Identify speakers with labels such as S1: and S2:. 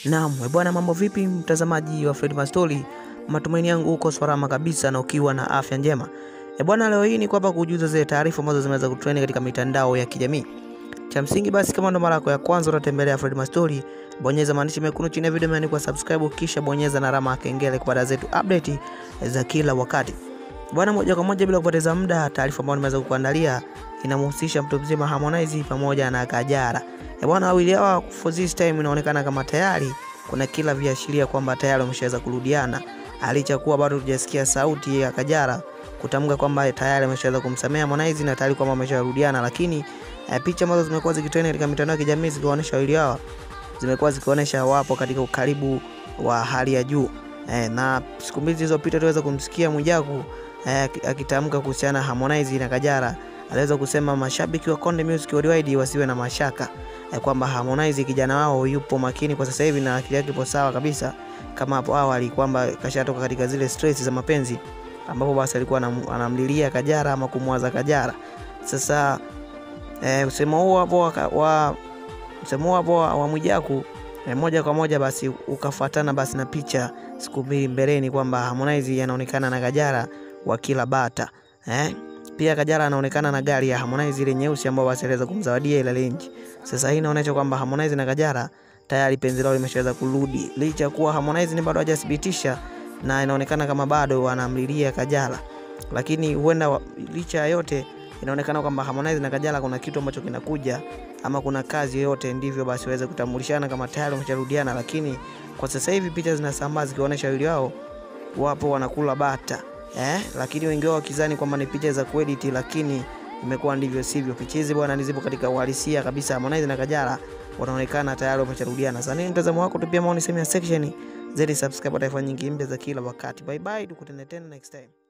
S1: Naam, eh bwana, mambo vipi mtazamaji wa Fred Mastori? Matumaini yangu uko salama kabisa na ukiwa na afya njema. Eh bwana, leo hii ni kwamba kujuza zile taarifa ambazo zimeweza kutrend katika mitandao ya kijamii. Cha msingi basi, kama ndo mara yako ya kwanza unatembelea Fred Mastori, bonyeza maandishi mekundu chini ya video imeandikwa subscribe, kisha bonyeza na alama ya kengele kupata zetu update za kila wakati. Bwana, moja kwa moja bila kupoteza muda, taarifa ambayo nimeweza kukuandalia inamhusisha mtu mzima Harmonize pamoja na Kajala. Eh bwana, wawili hawa for this time inaonekana kama tayari kuna kila viashiria kwamba tayari wameshaweza kurudiana, licha kuwa bado tujasikia sauti ya Kajala kutamka kwamba tayari ameshaweza kumsamea Harmonize na tayari kwamba wamesharudiana, lakini eh, picha ambazo zimekuwa zikitrend katika mitandao ya kijamii zikionyesha wawili hawa zimekuwa zikionyesha wapo katika ukaribu wa hali ya juu eh, na siku mbili zilizopita tuweza kumsikia Mwijaku eh, akitamka kuhusiana na Harmonize na Kajala aliweza kusema mashabiki wa Konde Music Worldwide wasiwe na mashaka eh, kwamba Harmonize kijana wao yupo makini kwa sasa hivi na akili yake ipo sawa kabisa, kama hapo awali kwamba kashatoka katika zile stress za mapenzi, ambapo basi alikuwa anam- anamlilia Kajala ama kumwaza Kajala. Sasa eh, msemo huo hapo wa, wa msemo huo hapo wa wa Mwijaku eh, moja kwa moja basi ukafuatana basi na picha siku mbili mbeleni kwamba Harmonize anaonekana na Kajala wakila bata eh? Pia Kajala anaonekana na gari ya Harmonize ile nyeusi ambayo basi aliweza kumzawadia ile Range. Sasa hii inaonyesha kwamba Harmonize na Kajala tayari penzi lao limeshaweza kurudi, licha ya kuwa Harmonize ni bado hajathibitisha na inaonekana kama bado wanamlilia Kajala, lakini huenda wa- licha ya yote inaonekana kwamba Harmonize na Kajala kuna kitu ambacho kinakuja ama kuna kazi yoyote, ndivyo basi waweze kutambulishana kama tayari wamesharudiana. Lakini kwa sasa hivi picha zinasambaa zikionyesha wawili wao wapo wanakula bata eh, lakini wengi wao wakizani kwamba ni picha za kuedit, lakini imekuwa ndivyo sivyo. Picha hizi bwana ni zipo katika uhalisia kabisa. Harmonize na Kajala wanaonekana tayari wamesharudiana. Sasa nini mtazamo wako? Tupia maoni sehemu ya section zedi, subscribe kwa taarifa nyingi mpya za kila wakati. Bye bye, tukutane tena next time.